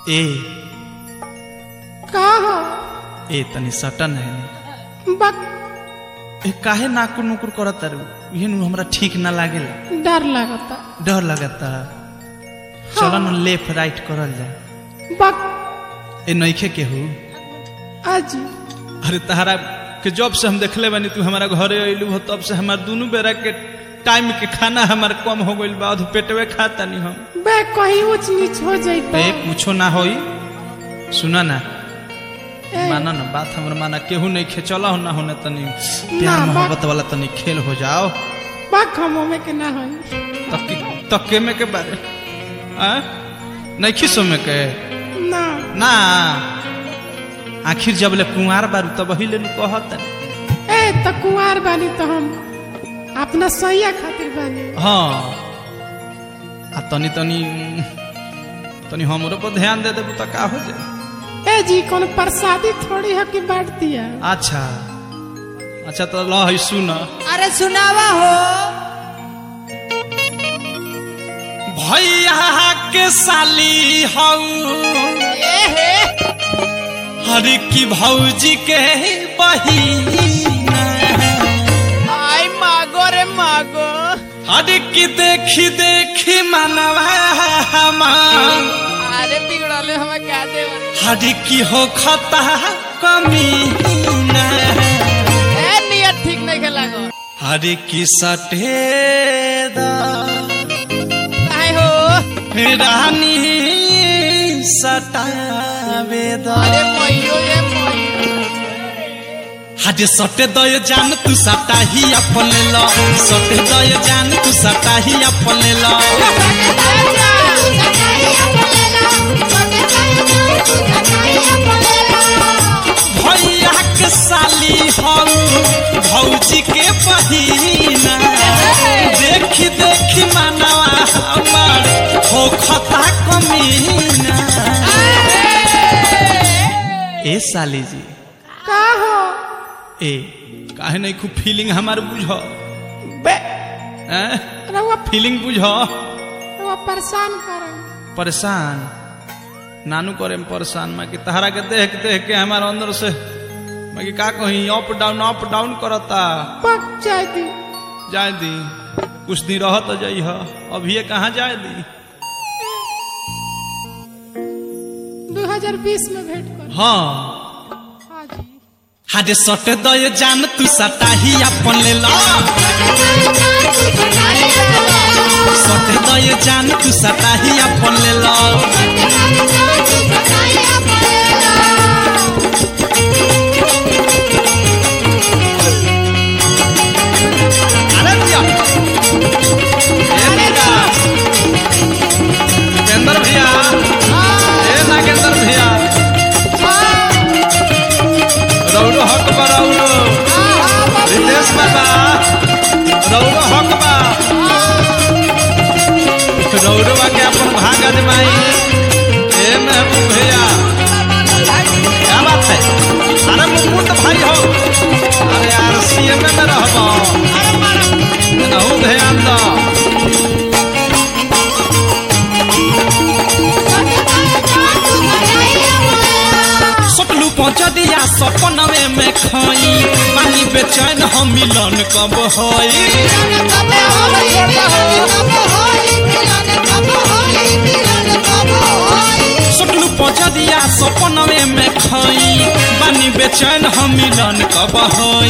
ए का हो ए तनी सटन है बक ए काहे नाकुर नुकुर करत तारू इहे नु हमरा ठीक ना लागेला डर लगता डर लगता चलो न लेफ्ट राइट करल जा बक ए नइखे केहू आज अरे तहरा के जब से हम देखले बानी तू हमारा घरे अइलू हो तब से हमार दुनू बेरा के टाइम के खाना हमार कम हो गइल बा अधु पेटवे खाता नहीं हम बे कहीं ऊंच नीच हो जाइता ए कुछो ना होई सुना ना ए, माना ना बात हमर माना केहू नहीं खे चला हो ना होने तनी प्यार ना, बा- मोहब्बत वाला तनी खेल हो जाओ बक हम में के ना होई तक तके में के बारे आ नहीं खिसो में के ना ना आखिर जब ले कुंवार बारू तब ही ले नु कहत ए त कुंवार बानी तो हम अपना सैया खातिर बानी हाँ आ तनी तनी तनी हमरो पर ध्यान दे देबू त का हो जाए ए जी कौन प्रसादी थोड़ी है कि बांट दिया अच्छा अच्छा तो लो है सुन अरे सुनावा हो भैया के साली हऊ हर की भौजी के बहिना आई मागो रे मागो हर की देखी देखी मनवा हमार अरे बिगड़ले हमें क्या दे हर की हो खता कमी ए नियत ठीक नहीं खेला गो हर की सटेदा काहे हो रानी सटावेदा अरे मइयो ये मइयो हाजे सटे दय जान तू सटा ही अपन लो सटे दय जान तू सटा ही अपन लो भैया के साली हम भौजी के बहिना देखी देखी मनवा हमार हो खता कमीना ए साली जी का हो ए काहे नहीं खूब फीलिंग हमार बुझ बे हैं? रउआ फीलिंग बुझ रउआ परेशान कर परेशान नानू करे में परेशान मैं कि तहरा के देख देख के हमार अंदर से मैं कि का कहीं अप डाउन अप डाउन करता पक जाए दी जाए दी कुछ दिन रह तो जाइ अभी कहाँ जाए दी 2020 में भेंट कर हाँ हाँ जी हाजे सट दय जान तू सटा ही अपन ले लो सट दय जान तू सटा ही अपन ले लो अरे भैया ए भैया उपेंद्र भैया ए नागेंद्र भैया रौरो हक बा रौरो रितेश बाबा रौरो हक बा रौरो के अपन भाग अजमाई ए महबूब भैया क्या बात है अरे मुकुंद भाई हो अरे यार सीएम में रहबो नहु ध्यान दो सटलू पहुँच दिया सपनवे में खाई पानी बेचैन हम मिलन कब होई सटलू पहुँच दिया सपनवे में खाई पानी बेचैन हम मिलन कब होई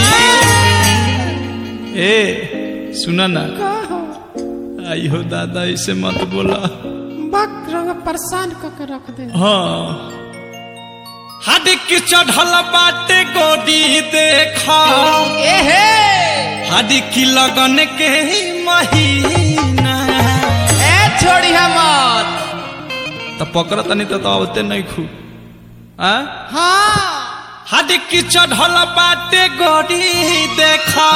ए सुना ना का हो आई हो दादा इसे मत बोला बक रउआ परेशान क के रख दे हाँ हद की चढ़ल बाटे गोदी देखा ए हे हद की लगन के महीना ए छोड़ी हमर तो पकड़ तनी तो आवते नहीं खू आ हाँ हद की चढ़ल बाटे गोदी देखा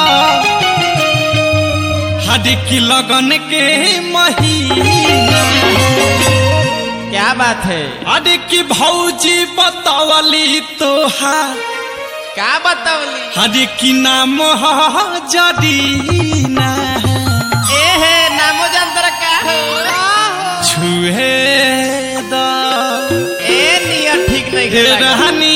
हद की लगन के महीना क्या बात है हद की भौजी बतावली तोहार क्या बतावली हर की नाम ह जदीना ए हे नामो जानतर का हो छुहे द ए हे रहनी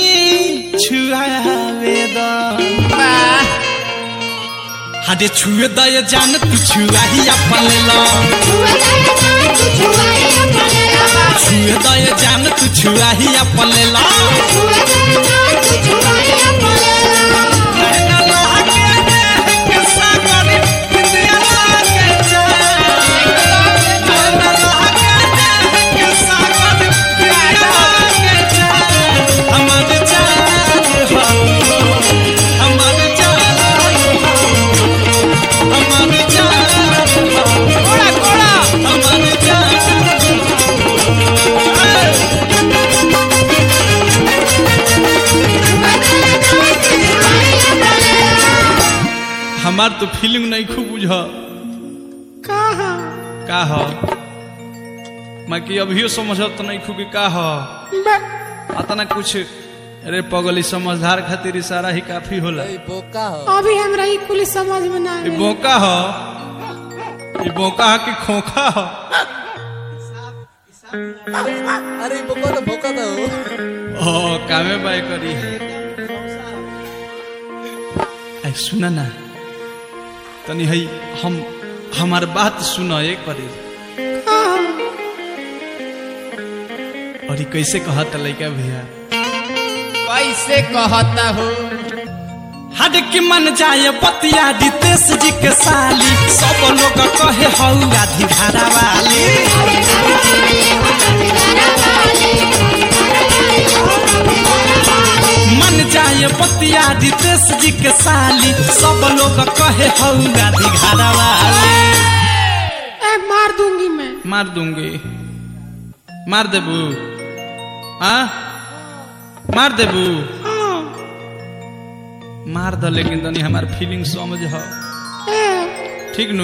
छुआवे द वाह हाडे छुए द ये जान तू छुआही अपन ला छुए द ये जान तू छुआही अपन ला कहना लागे के सागर बिंदिया लागे जान कहना लागे के सागर बिंदिया लागे जान हमर जान हो हमर जान हो हमर जान हो कोड़ा कोड़ा हमर जान हमार तो फीलिंग नहीं खूब बुझ कहा का ह मैं कि अभियो समझत नहीं खूब कि का ह बे- अतना कुछ अरे पगली समझदार खातिर इशारा ही काफी होला बोका हो अभी हमरा ई कुल समझ में ना ये आवे। बोका ह ये बोका ह कि खोखा ह अरे बोका तो बोका तो ओ कामे बाय करी आई सुना ना तनी हई हम हमार बात सुन एक करी कहा और ई कैसे कहत लइका भैया कैसे कहता हो हड की मन जाए बतिया दितेश जी के साली सब लोग कहे हऊ आधी धारा वाली मन जाए बतिया दितेश जी के साली सब लोग कहे हऊ आधी धारा वाली ए मार दूंगी मैं मार दूंगी मार देबू हाँ मार देबू हाँ मार द लेकिन तनी हमार फीलिंग समझ ह ए ठीक नु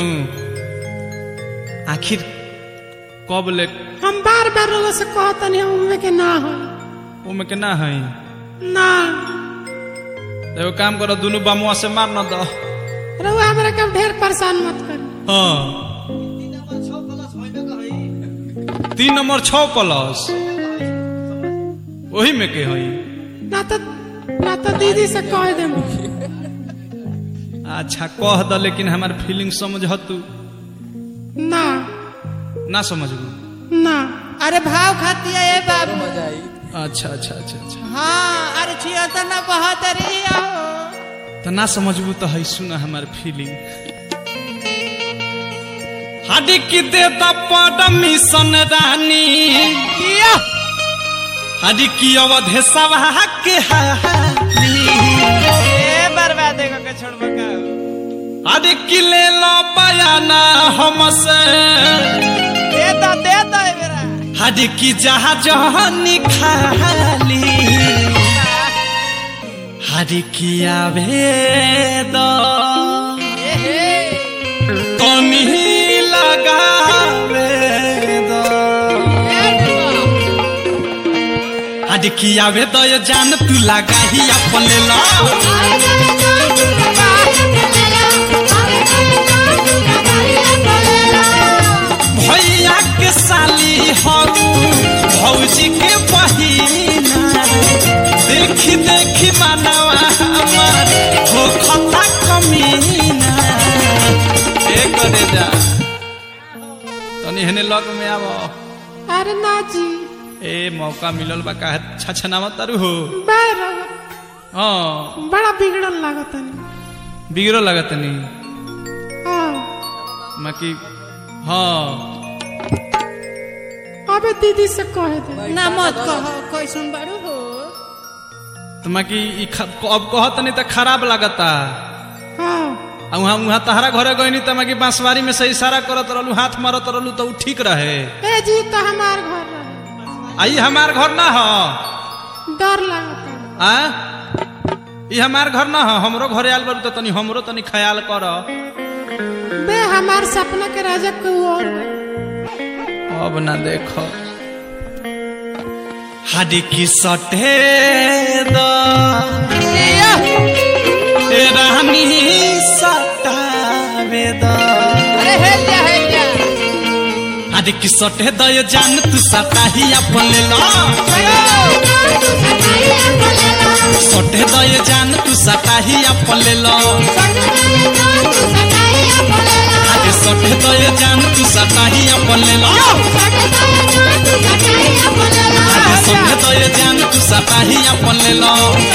आखिर कब ले हम बार बार लोगों से कहतनी हम उनमें के ना हो ओमे के ना है ना एगो काम करो दुनू बामुआ से मार न दो रहुआ हमरा के ढेर परेशान मत करी हाँ तीन नंबर छ प्लस वही में के हई ना तो ना तो दीदी से कह दे अच्छा कह द लेकिन हमार फीलिंग समझ तू ना ना समझबू ना अरे भाव खाती है ये बाबू अच्छा अच्छा अच्छा अच्छा हाँ अरे छिया तो ना बहुत अरे आओ तो ना समझबू तो है सुना हमार फीलिंग हडी की दे द परमिशन रानी हडी की अवधे सभा के हाली ए बर्बाद के छोड़ बका हडी की ले लो बयाना हमसे दे दो दे दो ए मेरा हडी की जहाज खाली हडी की आवे दो ए हे तनी लगावे दो हडी की आवे दो ये जान तू लगा ही अपन लो भैया के साली हो भौजी के बहिना देखी देखी मानवा हमार हो खता कमीना ए करे जा तनी हने लग में आव अरे ना जी ए मौका मिलल बा काहे छछनावा तारू हो बे रहुआ हाँ बड़ा बिगड़ल लागत है बिगड़ो लगत नी हाँ मकी हाँ अबे दीदी से कह दे ना मत कहो कोई सुन बड़ू हो तो मकी ई ख- अब कहत नहीं तो खराब लगता हाँ आ वहाँ वहाँ तहरा घरे गईनी त मकी बांसवारी में से इशारा करत रहलू हाथ मारत रहलू तो उ ठीक रहे ए जी तो हमार घर रहे आई हमार घर ना हो डर लागत है आ ई हमार घर ना हो हमरो घरे आयल बारू तो तनी हमरो तनी ख्याल कर बे हमार सपना के राजा को और बा। अब ना देखो हाडी की सटे द ए रानी सटावे द अरे हेल जा हेल जा हाडी की सटे द ये जान तू सटा ही अपन ले लो सोटे दये जान तू सटाही अपन ले लो अरे सोटे दये जान तू सटाही अपन ले लो अरे सोटे दये जान तू सटाही अपन ले लो